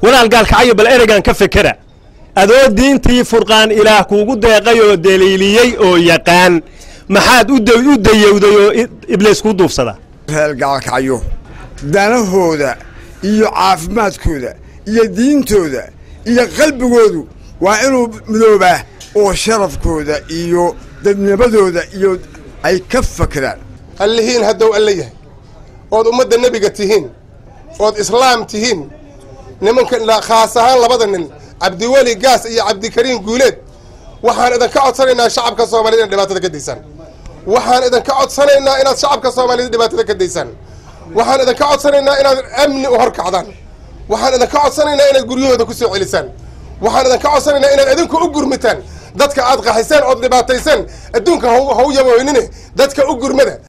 walaal gaalkacyo bal ereygan ka fekera adoo diintii furqaan ilaah kuugu deeqay oo daliiliyey oo yaqaan maxaad u dayowday oo ibliis kuu duufsada reer gaalkacyo danahooda iyo caafimaadkooda iyo diintooda iyo qalbigoodu waa inuu midoobaa oo sharafkooda iyo dadnimadooda iyo ay ka fakeraan allihiin haddou alle yahay ood ummadda nebiga tihiin ood islaam tihiin nimanka khaas ahaan labada nin cabdiweli gaas iyo cabdikariim guuleed waxaan idinka codsanaynaa shacabka soomaaliyed inaad dhibaatada ka daysaan waxaan idinka codsanaynaa inaad shacabka soomaaliyed dhibaatada ka daysaan waxaan idinka codsanaynaa inaad amni u horkacdaan waxaan idinka codsanaynaa inaad guryahooda ku soo celisaan waxaan idinka codsanaynaa inaad idinku u gurmitaan dadka aad qaxiseen ood dhibaatayseen adduunka ha u yaboynine dadka u gurmada